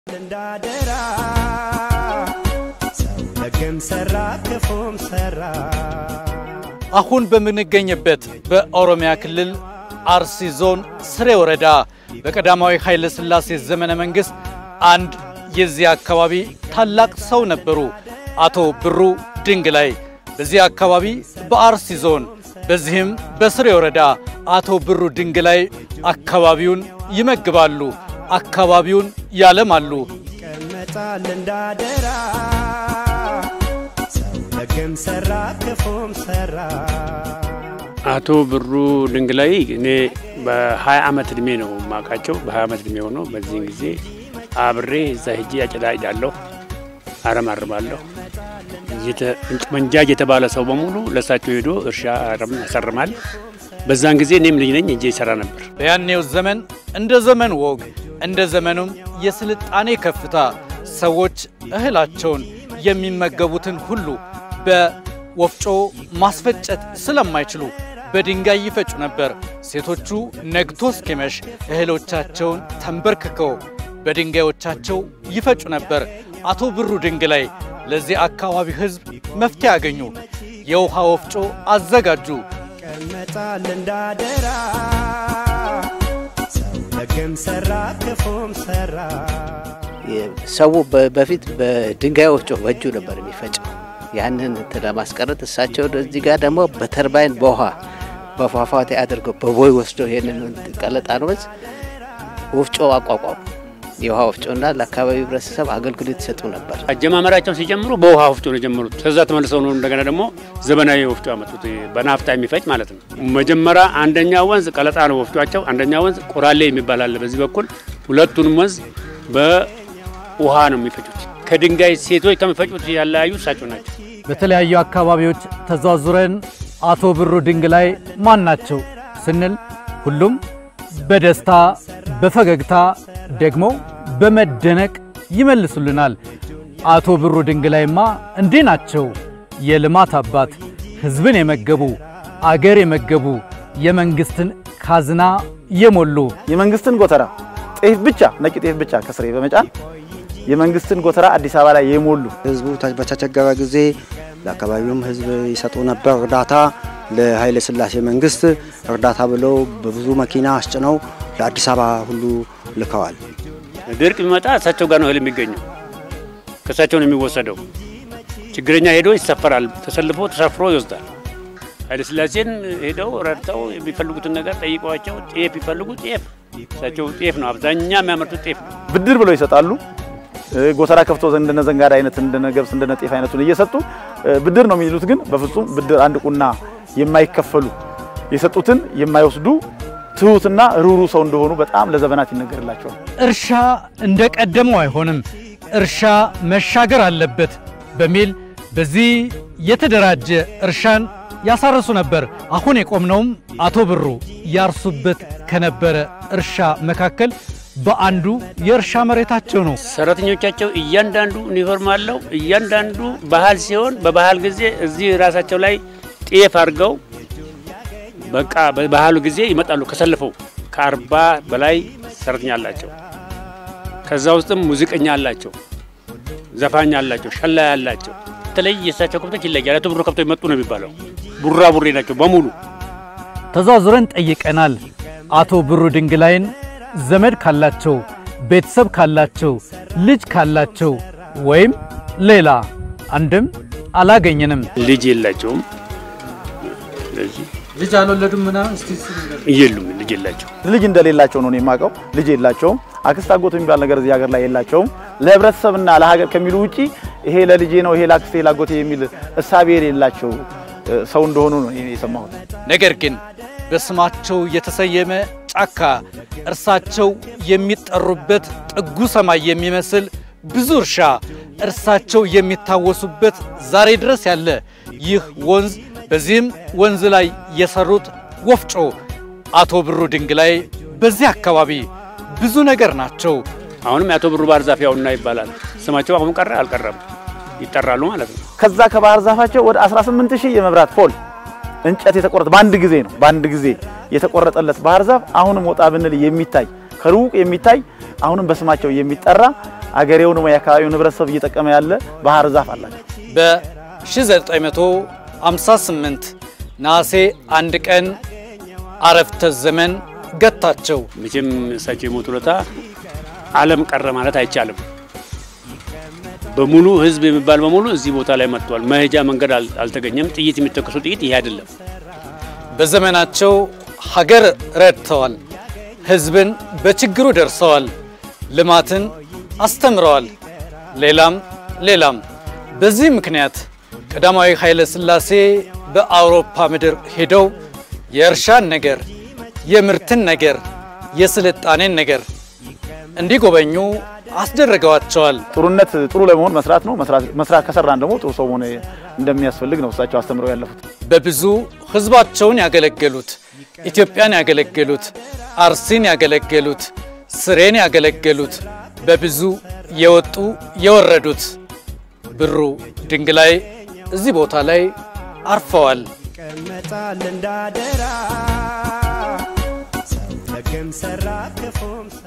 እንዳደራ ሰው ደግም ሰራ ክፉም ሰራ አሁን በምንገኝበት በኦሮሚያ ክልል አርሲ ዞን ስሬ ወረዳ በቀዳማዊ ኃይለ ሥላሴ ዘመነ መንግሥት አንድ የዚህ አካባቢ ታላቅ ሰው ነበሩ። አቶ ብሩ ድንግላይ በዚህ አካባቢ በአርሲ ዞን በዚህም በስሬ ወረዳ አቶ ብሩ ድንግላይ አካባቢውን ይመግባሉ፣ አካባቢውን ያለማሉ። ይቀመጣል እንዳደራ ሰው ደግም ሰራ ክፉም ሰራ አቶ ብሩ ድንግላይ እኔ በ20 ዓመት እድሜ ነው የማውቃቸው። በ20 ዓመት እድሜ ሆኖ በዚህን ጊዜ አብሬ እዛ ሄጄ አጨዳጃለሁ፣ አረማርማለሁ። መንጃጅ የተባለ ሰው በሙሉ ለእሳቸው ሄዶ እርሻ አረም ያሰርማል። በዛን ጊዜ እኔም ልጅ ነኝ እጄ ይሰራ ነበር። በያኔው ዘመን እንደ ዘመን ወግ እንደ ዘመኑም የስልጣኔ ከፍታ ሰዎች እህላቸውን የሚመገቡትን ሁሉ በወፍጮ ማስፈጨት ስለማይችሉ በድንጋይ ይፈጩ ነበር። ሴቶቹ ነግቶ እስኪመሽ እህሎቻቸውን ተንበርክከው በድንጋዮቻቸው ይፈጩ ነበር። አቶ ብሩ ድንግላይ ለዚህ አካባቢ ሕዝብ መፍትሄ ያገኙ፣ የውሃ ወፍጮ አዘጋጁ። ይቀመጣል እንዳደራ ሰው ደግም ሰራ ክፉም ሰራ ሰው በ- በፊት በድንጋይ ወፍጮ በእጁ ነበር የሚፈጨው። ያንን እንትን ለማስቀረት እሳቸው እዚህ ጋር ደግሞ በተርባይን በውሃ በፏፏቴ አድርገው በቦይ ወስደው ይህንን ቀለጣን ወንዝ ወፍጮ አቋቋሙ። የውሃ ወፍጮና ለአካባቢው ህብረተሰብ አገልግሎት ይሰጡ ነበር። አጀማመራቸውን ሲጀምሩ በውሃ ወፍጮ ነው የጀመሩት። ከዛ ተመልሰው ነው እንደገና ደግሞ ዘመናዊ ወፍጮ ያመጡት፣ በናፍጣ የሚፈጭ ማለት ነው። መጀመሪያ አንደኛ ወንዝ ቀለጣ ነው ወፍጯቸው፣ አንደኛ ወንዝ ቆራሌ የሚባል አለ በዚህ በኩል። ሁለቱንም ወንዝ በውሃ ነው የሚፈጩት። ከድንጋይ ሴቶች ከሚፈጩት ያለያዩ እሳቸው ናቸው። በተለያዩ አካባቢዎች ተዟዙረን አቶ ብሩ ድንግላይ ማን ናቸው ስንል ሁሉም በደስታ በፈገግታ ደግሞ በመደነቅ ይመልሱልናል። አቶ ብሩ ድንግላይማ እንዲህ ናቸው። የልማት አባት፣ ሕዝብን የመገቡ አገር የመገቡ የመንግስትን ካዝና የሞሉ የመንግስትን ጎተራ ጤፍ ብቻ ነጭ ጤፍ ብቻ ከስሬ በመጫን የመንግስትን ጎተራ አዲስ አበባ ላይ የሞሉ ህዝቡ ተ- በተቸገረ ጊዜ ለአካባቢውም ህዝብ ይሰጡ ነበር እርዳታ። ለኃይለ ሥላሴ መንግስት እርዳታ ብለው በብዙ መኪና አስጭነው ለአዲስ አበባ ሁሉ ልከዋል። ድርቅ ቢመጣ እሳቸው ጋር ነው እህል የሚገኘው፣ ከእሳቸው ነው የሚወሰደው። ችግረኛ ሄዶ ይሰፈራል፣ ተሰልፎ ተሰፍሮ ይወስዳል። ኃይለ ሥላሴን ሄደው ረድተው የሚፈልጉትን ነገር ጠይቀዋቸው ጤፍ ቢፈልጉ ጤፍ እሳቸው ጤፍ ነው አብዛኛ የሚያመርቱት ጤፍ ነው። ብድር ብለው ይሰጣሉ። እ፣ ጎተራ ከፍቶ እንደነ ዘንጋዳ አይነት እንደነ ገብስ እንደነ ጤፍ አይነቱን እየሰጡ እ፣ ብድር ነው የሚሉት። ግን በፍጹም ብድር አንድ ቁና የማይከፈሉ የሰጡትን የማይወስዱ ትሁትና ሩሩ ሰው እንደሆኑ በጣም ለዘመናት ይነገርላቸዋል። እርሻ እንደ ቀደመው አይሆንም፣ እርሻ መሻገር አለበት በሚል በዚህ የተደራጀ እርሻን ያሳርሱ ነበር። አሁን የቆምነውም አቶ ብሩ ያርሱበት ከነበረ እርሻ መካከል በአንዱ የእርሻ መሬታቸው ነው። ሰራተኞቻቸው እያንዳንዱ ዩኒፎርም አለው። እያንዳንዱ ባህል ሲሆን በባህል ጊዜ እዚህ ራሳቸው ላይ ጤፍ አድርገው በቃ በባህሉ ጊዜ ይመጣሉ። ከሰልፈው ከአርባ በላይ ሰራተኛ አላቸው። ከዛ ውስጥም ሙዚቀኛ አላቸው፣ ዘፋኝ አላቸው፣ ሸላይ አላቸው። በተለይ የእሳቸው ከብቶች ይለያል። አቶ ብሩ ከብቶች መጡ ነው የሚባለው። ቡራ ቡሬ ናቸው በሙሉ ተዟዙረን ጠይቀናል። አቶ ብሩ ድንግላይን ዘመድ ካላቸው፣ ቤተሰብ ካላቸው፣ ልጅ ካላቸው ወይም ሌላ አንድም አላገኘንም። ልጅ የላቸውም። ስለዚህ ልጅ አልወለዱም ምናምን የሉም፣ ልጅ የላቸው ልጅ እንደሌላቸው ነው እኔ የማውቀው። ልጅ የላቸውም። አክስት አጎት የሚባል ነገር እዚህ ሀገር ላይ የላቸውም። ለህብረተሰብና ለሀገር ከሚሉ ውጪ ይሄ ለልጄ ነው ይሄ ለአክስቴ ላጎቴ የሚል እሳቤ የሌላቸው እ፣ ሰው እንደሆኑ ነው እኔ የሰማሁት። ነገር ግን በስማቸው የተሰየመ ጫካ እርሳቸው የሚጠሩበት ጥጉ ሰማይ የሚመስል ብዙ እርሻ እርሳቸው የሚታወሱበት ዛሬ ድረስ ያለ ይህ ወንዝ በዚህም ወንዝ ላይ የሰሩት ወፍጮ አቶ ብሩ ድንግላይ በዚህ አካባቢ ብዙ ነገር ናቸው። አሁንም የአቶ ብሩ ባህር ዛፍ ያውና ይባላል። ስማቸው አሁን ቀረ አልቀረም፣ ይጠራሉ ማለት ነው። ከዛ ከባህር ዛፋቸው ወደ 18 ሺህ የመብራት ፖል እንጨት የተቆረጠ በአንድ ጊዜ ነው በአንድ ጊዜ የተቆረጠለት ባህር ዛፍ አሁንም ወጣ ብንል የሚታይ ከሩቅ የሚታይ አሁንም በስማቸው የሚጠራ አገሬውንም የአካባቢውን ህብረተሰብ እየጠቀመ ያለ ባህር ዛፍ አላቸው። በ1958 ነሐሴ አንድ ቀን አረፍተ ዘመን ገታቸው። መቼም እሳቸው የሞቱ ዕለት ዓለም ቀረ ማለት አይቻልም። በሙሉ ህዝብ የሚባል በሙሉ እዚህ ቦታ ላይ መጥቷል። መሄጃ መንገድ አል- አልተገኘም። ጥይት የሚተከሱ ጥይት ይሄ አይደለም። በዘመናቸው ሀገር ረድተዋል። ህዝብን በችግሩ ደርሰዋል። ልማትን አስተምረዋል። ሌላም ሌላም። በዚህ ምክንያት ቀዳማዊ ኃይለ ሥላሴ በአውሮፓ ምድር ሄደው የእርሻን ነገር፣ የምርትን ነገር፣ የስልጣኔን ነገር እንዲጎበኙ አስደረገዋቸዋል። ጥሩነት ጥሩ ለመሆን መስራት ነው። መስራት መስራት ከሰራን ደግሞ ጥሩ ሰው መሆን እንደሚያስፈልግ ነው እሳቸው አስተምረው ያለፉት። በብዙ ህዝባቸውን ያገለገሉት፣ ኢትዮጵያን ያገለገሉት፣ አርሲን ያገለገሉት፣ ስሬን ያገለገሉት፣ በብዙ የወጡ የወረዱት ብሩ ድንግላይ እዚህ ቦታ ላይ አርፈዋል። ይቀመጣል እንዳደራ ሰው ደግም ሰራ ክፉም